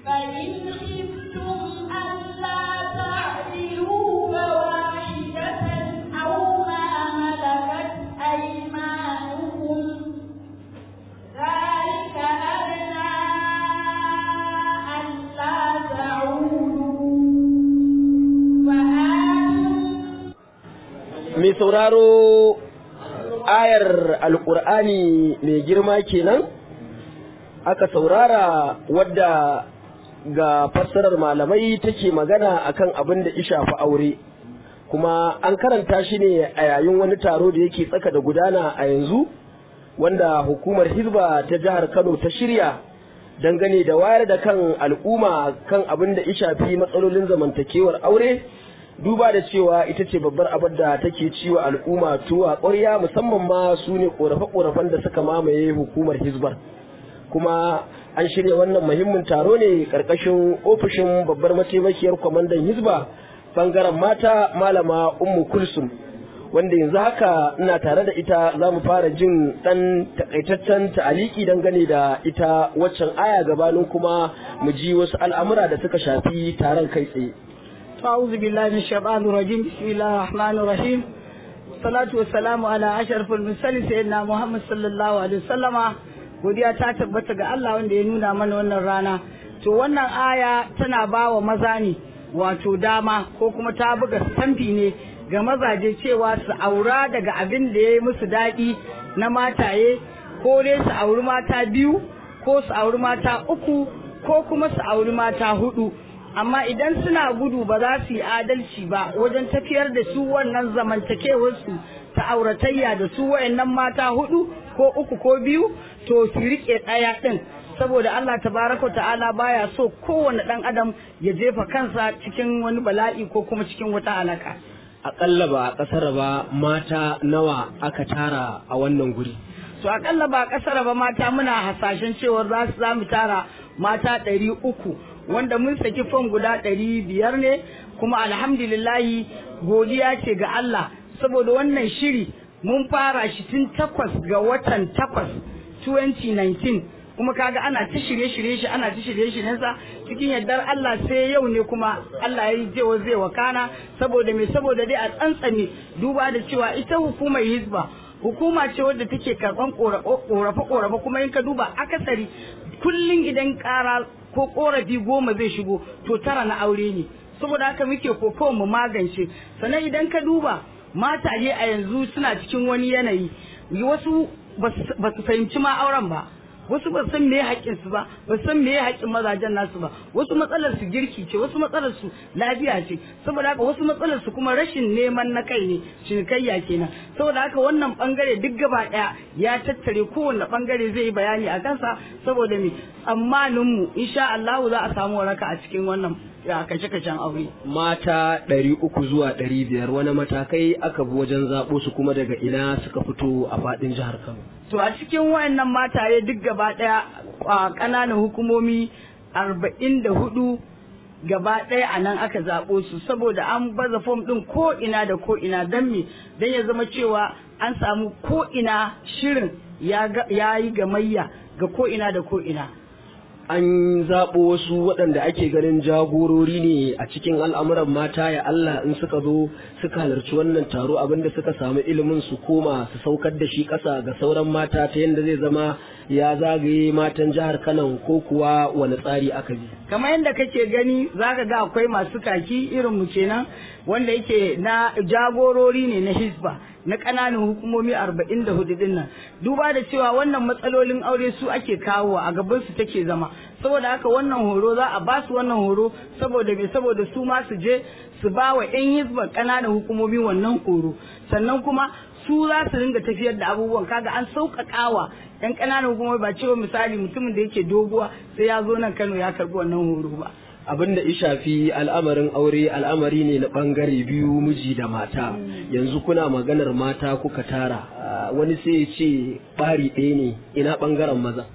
فإن خفتم ألا تعدلوا فواحدة أو ما ملكت أيمانكم ذلك أدنى ألا تعودوا وآتوا mai sauraro ayar alkur'ani mai girma kenan aka saurara wadda ga fassarar malamai take magana akan abin da shafi aure kuma an karanta shi ne a yayin wani taro da yake tsaka da gudana a yanzu wanda hukumar hizba ta jihar kano ta shirya dangane da wayar da kan al'umma kan abin da shafi matsalolin zamantakewar aure duba da cewa ita ce babbar abin da take ciwo al'umma tuwa ƙwarya musamman ma su ne ƙorafe-ƙorafen da suka mamaye hukumar hizbar kuma an shirya wannan muhimmin taro ne ƙarƙashin ofishin babbar mataimakiyar kwamandan hizba bangaren mata malama ummu kulsum wanda yanzu haka ina tare da ita za mu fara jin ɗan takaitaccen ta'aliki dangane da ita waccan aya gabanin kuma mu ji wasu al'amura da suka shafi taron kai tsaye أعوذ بالله من الشيطان الرجيم بسم الله الرحمن الرحيم الصلاة والسلام على أشرف المرسلين سيدنا محمد صلى الله عليه وسلم godiya ta tabbata ga Allah wanda ya nuna mana wannan rana to wannan aya tana ba wa maza ne wato dama ko kuma ta buga stamfi ne ga mazaje cewa su aura daga abin da ya yi musu daɗi na mataye ko dai su auri mata biyu ko su auri mata uku ko kuma su auri mata hudu amma idan suna gudu ba za su yi adalci ba wajen tafiyar da su wannan zamantakewarsu ta auratayya da su wayannan mata hudu ko uku ko biyu to su rike ɗaya ɗin saboda Allah tabaraka ta'ala baya so kowane ɗan adam ya jefa kansa cikin wani bala'i ko kuma cikin wata alaka aƙalla ba a ƙasar ba mata nawa aka tara a wannan guri to akalla ba kasar ba mata muna hasashen cewa za su za mu tara mata ɗari uku wanda mun saki fom guda ɗari biyar ne kuma alhamdulillahi godiya ce ga Allah saboda wannan shiri mun fara shi tun takwas ga watan takwas 2019 kuma kaga ana ta shirye-shirye shi ana ta shirye-shiryen sa cikin yardar Allah sai yau ne kuma Allah ya yi jewa zai wakana saboda me saboda dai a tsantsame duba da cewa ita hukumar hizba hukuma ce wadda take karban korafe-korafe kuma in ka duba akasari kullum idan kara ko korafi goma zai shigo to tara na aure ne saboda haka muke kokawa mu magance sannan idan ka duba mataye a yanzu suna cikin wani yanayi wasu ba su fahimci ma auren ba wasu ba san me haƙƙin su ba ba san me haƙƙin mazajen nasu ba wasu matsalar su girki ce wasu matsalar su lafiya ce saboda haka wasu matsalar su kuma rashin neman na kai ne cinikayya kenan saboda haka wannan bangare duk gaba ɗaya ya tattare kowanne bangare zai yi bayani a kansa saboda me tsammanin mu insha Allah za a samu waraka a cikin wannan ya kashe kashen aure mata ɗari uku zuwa ɗari biyar wani matakai aka bi wajen zaɓo su kuma daga ina suka fito a faɗin jihar Kano to a cikin wayannan mataye duk gaba ɗaya a ƙananan hukumomi arba'in da hudu gaba ɗaya a nan aka zaɓo su saboda an baza fom ɗin ko ina da ko ina don me don ya zama cewa an samu ko ina shirin ya yi gamayya ga ko ina da ko ina an zaɓo wasu waɗanda ake ganin jagorori ne a cikin al'amuran mata ya Allah in suka zo suka halarci wannan taro abinda suka samu ilimin su koma su saukar da shi ƙasa ga sauran mata ta yadda zai zama ya zagaye matan jihar Kano ko kuwa wani tsari aka bi. kamar yadda kake gani zaka ga akwai masu kaki irin mu kenan wanda yake na jagorori ne na hisba na ƙananan hukumomi arba'in da hudu din nan duba da cewa wannan matsalolin aure su ake kawo a gaban su take zama saboda haka wannan horo za a ba su wannan horo saboda me saboda su ma su je su ba wa 'yan hisban ƙananan hukumomi wannan horo sannan kuma su za su ringa tafiyar da abubuwan kaga an sauƙaƙawa yan ƙananan hukumomi ba cewa misali mutumin da yake doguwa sai ya zo nan Kano ya karɓi wannan horo ba abin da ya shafi al'amarin aure al'amari ne na bangare biyu miji da mata yanzu kuna maganar mata kuka tara wani sai ya ce ɓari ɗaya ne ina bangaren maza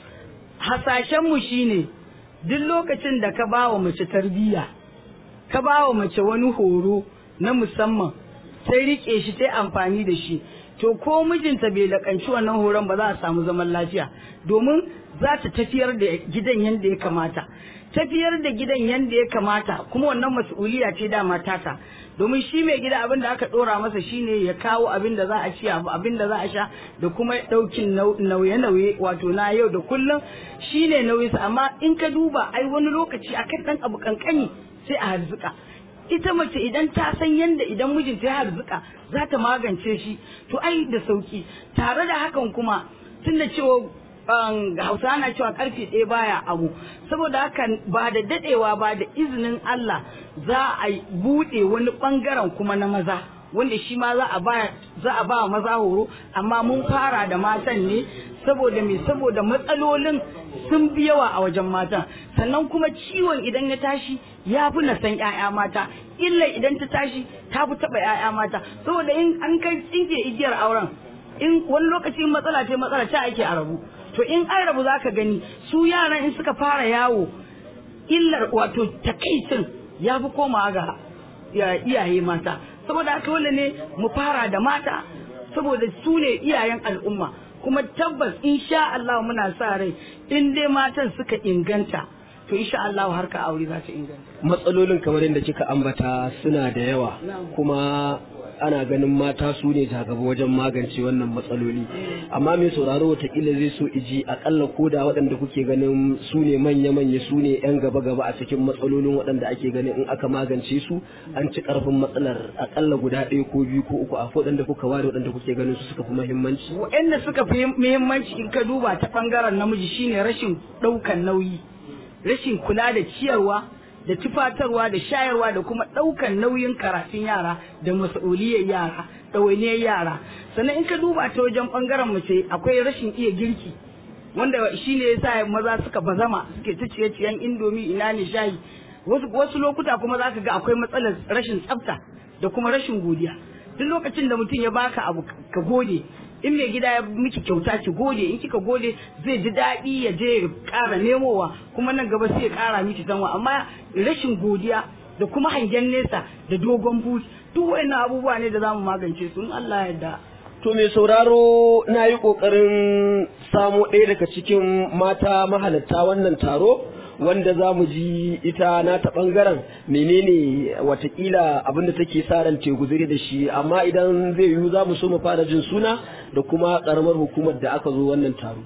hasashenmu shine duk lokacin da ka ba wa mace tarbiyya ka ba wa mace wani horo na musamman sai rike shi ta amfani da shi to ko mijinta bai lakanci wannan horon ba za a samu zaman lafiya domin za ta tafiyar da gidan yadda ya kamata tafiyar da gidan yadda ya kamata kuma wannan mas'uliya ce dama tata domin shi mai gida abin da aka dora masa shine ya kawo abin da za a ci abin da za a sha da kuma daukin nauye-nauye wato na yau da kullum shine nauyinsa amma in ka duba ai wani lokaci akan dan abu kankani sai a harzuka ita mace idan ta san yadda idan mijinta ya harzuka za ta magance shi to ai da sauki tare da hakan kuma tunda cewa hausa na cewa karfe ɗaya baya abu saboda haka ba da dadewa ba da izinin Allah za a buɗe wani ɓangaren kuma na maza wanda shi ma za a ba za a ba maza horo amma mun fara da matan ne saboda me saboda matsalolin sun fi yawa a wajen matan sannan kuma ciwon idan ya tashi ya fi na san 'ya'ya mata illa idan ta tashi ta fi taɓa 'ya'ya mata saboda in an kai tsinke igiyar auren in wani lokaci matsala ce matsala ta ake a rabu to in an rabu za ka gani su yaran in suka fara yawo illar wato takaicin ya fi komawa ga iyaye mata saboda haka wanda ne mu fara da mata saboda su ne iyayen al'umma kuma tabbas insha Allah muna sa rai in dai matan suka inganta to insha Allah har ka aure za ta inganta matsalolin kamar yadda kika ambata suna da yawa kuma ana ganin mata su ne gaba wajen magance wannan matsaloli amma mai sauraro watakila zai so iji akalla ko da waɗanda kuke ganin su ne manya-manya su ne 'yan gaba-gaba a cikin matsalolin waɗanda ake ganin in aka magance su an ci ƙarfin matsalar akalla guda ɗaya ko biyu ko uku a waɗanda kuka ware waɗanda kuke ganin su suka fi muhimmanci. waɗanda suka fi muhimmanci in ka duba ta ɓangaren namiji shine rashin ɗaukan nauyi rashin kula da ciyarwa da tufatarwa da shayarwa da kuma ɗaukan nauyin karatun yara da mas'uliyar yara ɗawainiyar yara sannan in ka duba ta wajen ɓangaren mace akwai rashin iya girki wanda shi ne yasa maza suka bazama suke ta ciye-ciyen indomi ina ne shayi wasu wasu lokuta kuma za ka ga akwai matsalar rashin tsafta da kuma rashin godiya duk lokacin da mutum ya baka abu ka gode in mai gida ya miki kyauta ki gode in kika gode zai ji daɗi ya je ya ƙara nemowa kuma nan gaba sai ya ƙara miki sanwa amma rashin godiya da kuma hangen nesa da dogon buci duk wayannan abubuwa ne da zamu magance su in Allah ya yarda To mai sauraro na yi ƙoƙarin samo ɗaya daga cikin mata mahalatta wannan taro wanda za mu ji ita na ta ɓangaren menene watakila abinda take sa ran te guzuri da shi amma idan zai yiwu za mu so mu fara jin suna da kuma ƙaramar hukumar da aka zo wannan taro.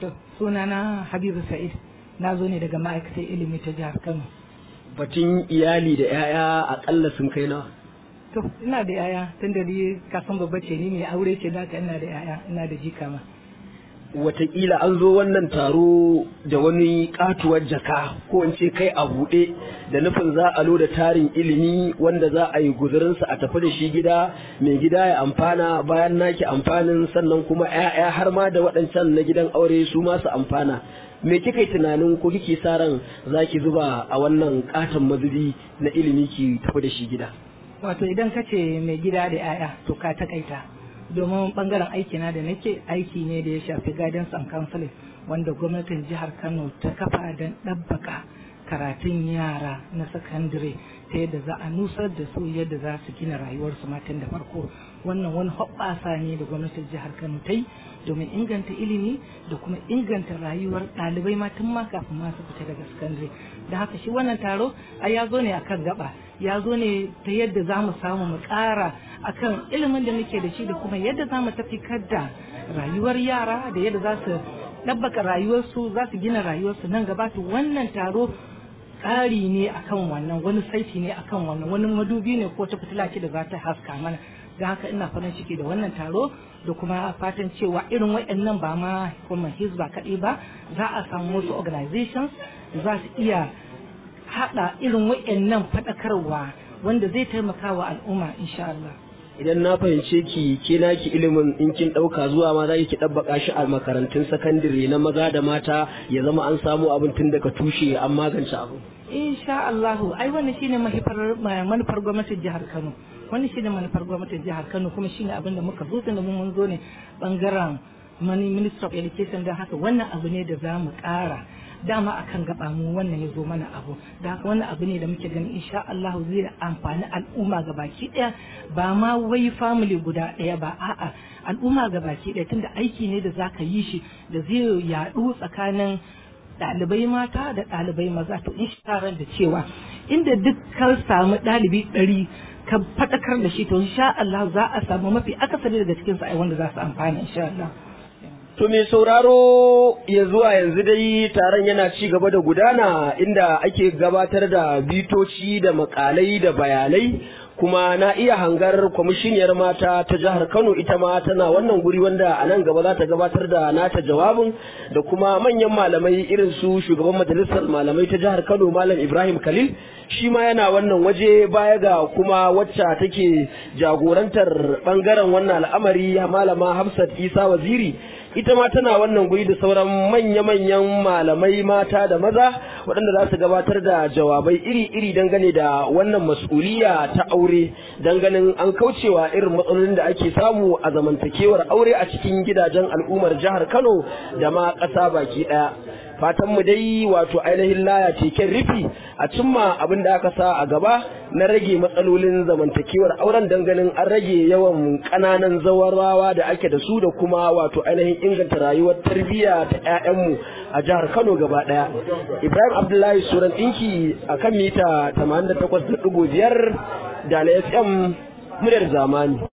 sunana Habibu Sa'id na zo ne daga ma'aikatar ilimi ta jihar Kano. Batun iyali da 'ya'ya aƙalla sun kai nawa. To ina da yaya tun da ni kasan babba ce ni mai aure ce da ina da yaya ina da jika ma. Wataƙila an zo wannan taro da wani katuwar jaka ko in ce kai a buɗe da nufin za a loda tarin ilimi wanda za a yi guzurinsa a tafi da shi gida mai gida ya amfana bayan naki amfanin sannan kuma 'ya'ya har ma da waɗancan na gidan aure su masu amfana. me kika yi tunanin ko kike sa ran za ki zuba a wannan katon mazubi na ilimi ki tafi da shi gida? Wato idan ka ce mai gida da 'ya'ya to ka takaita domin bangaren aikina da nake aiki ne da ya shafi guidance and counseling wanda gwamnatin jihar Kano ta kafa don ɗabbaka karatun yara na sakandare ta yadda za a nusar da su yadda za su gina rayuwarsu matan da farko wannan wani hoɓɓasa ne da gwamnatin jihar Kano ta yi domin inganta ilimi da kuma inganta rayuwar ɗalibai matan ma kafin ma su fita daga sakandare da haka shi wannan taro a ya zo ne akan gaba ya zo ne ta yadda za mu samu mu ƙara akan ilimin da muke da shi da kuma yadda za mu tafi da rayuwar yara da yadda za su ɗabbaka rayuwarsu za su gina rayuwarsu nan gaba to wannan taro ƙari ne akan wannan wani saiti ne akan wannan wani madubi ne ko ta fitila ce da za ta haska mana da haka ina farin ciki da wannan taro da kuma fatan cewa irin waɗannan ba ma kuma hizba kaɗai ba za a samu wasu organizations za su iya haɗa irin waɗannan faɗakarwa wanda zai taimaka wa al'umma insha Allah. Idan na fahimce ki ke naki ilimin in kin ɗauka zuwa ma za ki ɗabbaka shi a makarantun sakandare na maza da mata ya zama an samu abin tun daga tushe an magance abu. Insha Allah ai wannan shine manufar gwamnatin jihar Kano. Wannan shine manufar gwamnatin jihar Kano kuma shine abin da muka zo da mun zo ne bangaren Minister of Education don haka wannan abu ne da za mu ƙara dama akan gaba mu wannan ya zo mana abu da haka wannan abu ne da muke ganin insha Allah zai amfani al'umma ga baki daya ba ma wai family guda daya ba a'a al'umma ga baki daya tunda aiki ne da zaka yi shi da zai yaɗu tsakanin ɗalibai mata da ɗalibai maza to in ran da cewa inda duk ka samu ɗalibi ɗari ka faɗakar da shi to insha Allah za a samu mafi akasari daga cikin sa wanda za su amfana insha Allah To mai sauraro ya zuwa yanzu dai taron yana ci gaba da gudana inda ake gabatar da bitoci da makalai da bayanai kuma na iya hangar kwamishiniyar mata ta jihar Kano ita ma tana wannan guri wanda a nan gaba za ta gabatar da nata jawabin da kuma manyan malamai irin su shugaban majalisar malamai ta jihar Kano Malam Ibrahim Khalil shi ma yana wannan waje baya ga kuma wacce take jagorantar bangaren wannan al'amari malama Hafsat Isa Waziri ita ma tana wannan guri da sauran manya-manyan malamai mata da maza waɗanda za su gabatar da jawabai iri-iri dangane da wannan mas'uliya ta aure ganin an kaucewa irin matsalolin da ake samu a zamantakewar aure a cikin gidajen al'ummar jihar Kano da ma ƙasa baki ɗaya. fatan mu dai wato ainihin laya keken rufi a cimma abin da aka sa a gaba na rage matsalolin zamantakewar auren ganin an rage yawan ƙananan zawarawa da ake da su da kuma wato ainihin inganta rayuwar tarbiyya ta 'ya'yanmu a jihar Kano gaba ɗaya. Ibrahim Abdullahi Suran ɗinki a kan mita 88.5 da na FM muryar zamani.